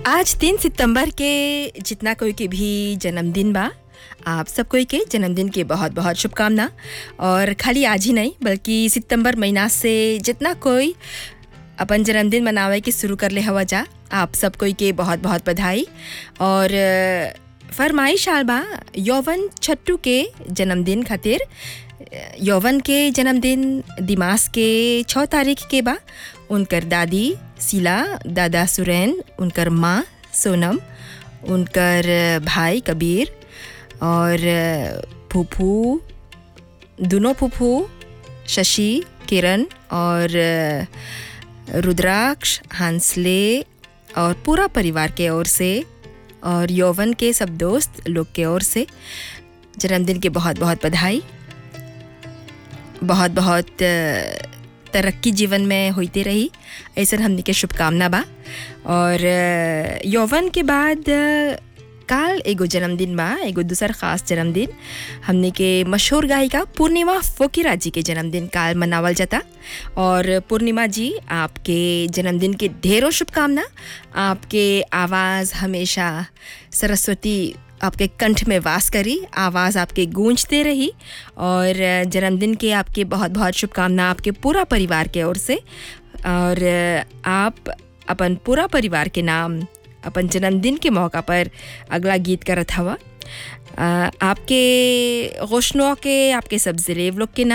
आज तीन सितंबर के जितना कोई के भी जन्मदिन बा आप सब कोई के जन्मदिन के बहुत बहुत शुभकामना और खाली आज ही नहीं बल्कि सितंबर महीना से जितना कोई अपन जन्मदिन मनावे के शुरू कर ले हवा जा आप सब कोई के बहुत बहुत बधाई और अ, फरमाइश आल बा यौवन छट्टू के जन्मदिन खातिर अ, यौवन के जन्मदिन दिमाग के छः तारीख के बा उनकर दादी शीला दादा सुरैन उनकर माँ सोनम उनकर भाई कबीर और फूफू दोनों फूफू शशि किरण और रुद्राक्ष हंसले और पूरा परिवार के ओर से और यौवन के सब दोस्त लोग के ओर से जन्मदिन के बहुत बहुत बधाई बहुत बहुत अ, तरक्की जीवन में होते रही ऐसा हमने के शुभकामना बा और अ, यौवन के बाद अ, काल एगो जन्मदिन बा एगो दूसर खास जन्मदिन हमने के मशहूर गायिका पूर्णिमा फोकिरा जी के जन्मदिन काल मनावल जाता और पूर्णिमा जी आपके जन्मदिन के ढेरों शुभकामना आपके आवाज़ हमेशा सरस्वती आपके कंठ में वास करी आवाज़ आपके गूंजते रही और जन्मदिन के आपके बहुत बहुत शुभकामना आपके पूरा परिवार के ओर से और आप अपन पूरा परिवार के नाम अपन जन्मदिन के मौका पर अगला गीत करत हवा अ, आपके रोशनों के आपके सब जिलेब लोग के नाम